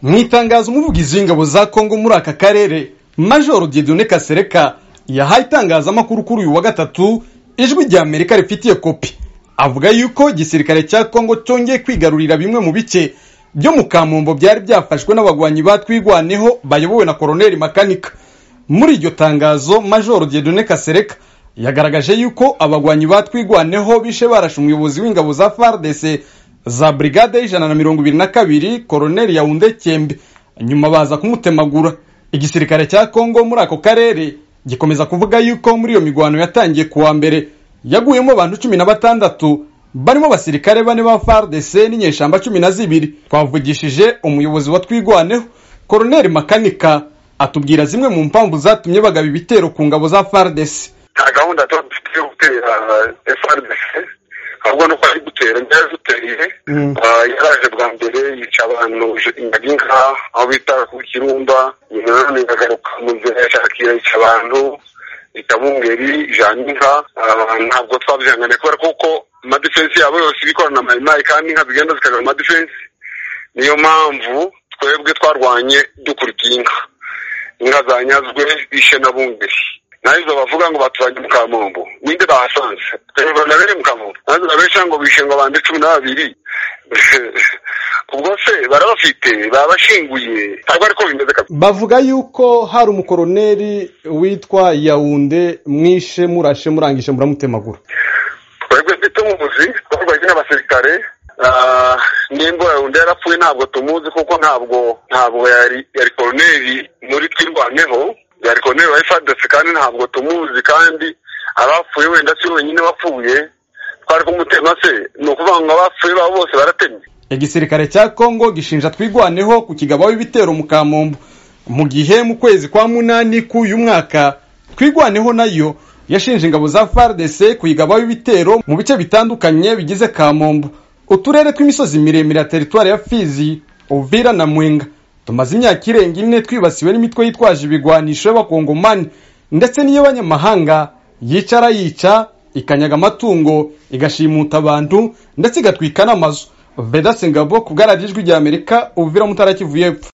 mu itangazo umuvugizi w'ingabo za kongo muri aka karere majoro dieudonne kasereka yahaye itangazamakuru kuri uyu wa gatatu ijwi rya amerika rifitiye kopi avuga yuko igisirikare cya kongo cyongeye kwigarurira bimwe mu bice byo mu kamumbo byari byafashwe n'abagwanyi batwigwaneho bayobowe na koroneli makanika muri iryo tangazo majoro dieudonne kasereka yagaragaje yuko abagwanyi batwigwaneho bishe barashe umuyobozi w'ingabo za fardc za brigade y'ijana na mirongo ibiri na kabiri koroneli yawunde cyembe nyuma baza kumutemagura igisirikare cya kongo muri ako karere gikomeza kuvuga yuko muri iyo migwano yatangiye kuwa mbere yaguyemo abantu cumi na batandatu barimo abasirikare bane ba fardc n'inyeshamba cumi na zibiri twavugishije umuyobozi wa twigwaneho koroneli makanika atubwira zimwe mu mpamvu zatumye bagaba ibitero ku ngabo za fardc nta gahunda tuba dufite yo gutera frdc ahubwo ni uko ari gutera yari aduteriye yaraje bwa mbere yica abantu inka aho bita ku kirumba nyuma none ikagaruka mu nzira yashakira yica abantu yita bungeri ijana inka ntabwo twabyihangane kubera kuko amadefensi yabo yose ibikorana mayimayi kandi inka zigenda zikagana amadefensi niyo mpamvu twebwe twarwanye dukurikiye inka inka zanyazwe bishe na bungeri nahizo bavuga ngo baturanye mu kamombo ninde bahasanze twebwe nabere mu kamombo nahizo babesha ngo bishe ngo bande cumi na babiri ubwo se barabafite babashinguye ntabwo ariko bimeze kabisa bavuga yuko hari umukoroneri witwa yawunde mwishe murashe murangije muramutemagura twebwe ntitumuzi twarwanye n'abasirikare nimba yawunde yarapfuye ntabwo tumuzi kuko ntabwo ntabwo yari yari koroneri muri twirwaneho yari koroneri wa efadesi kandi ntabwo tumuzi kandi abapfuye wenda si wenyine wapfuye twari kumutema se ni ukuvuga ngo abapfuye babo bose baratemye igisirikare cya kongo gishinja twigwaneho ku kigabaho ibitero mu kamombo mu gihe mu kwezi kwa munani k'uyu mwaka twigwaneho nayo yashinje ingabo za fardc kuyigabaho ibitero mu bice bitandukanye bigize kamombo uturere tw'imisozi miremire ya teritwari ya fizi uvira na mwenga tumaze imyaka irenga ine twibasiwe n'imitwe yitwaje ibigwanisho y'abakongomani ndetse n'iy'abanyamahanga yicara yica ikanyaga amatungo igashimuta abantu ndetse igatwika n'amazu vedase ngabo kubwararijwe rya amerika uvira mutara kivu y'epfo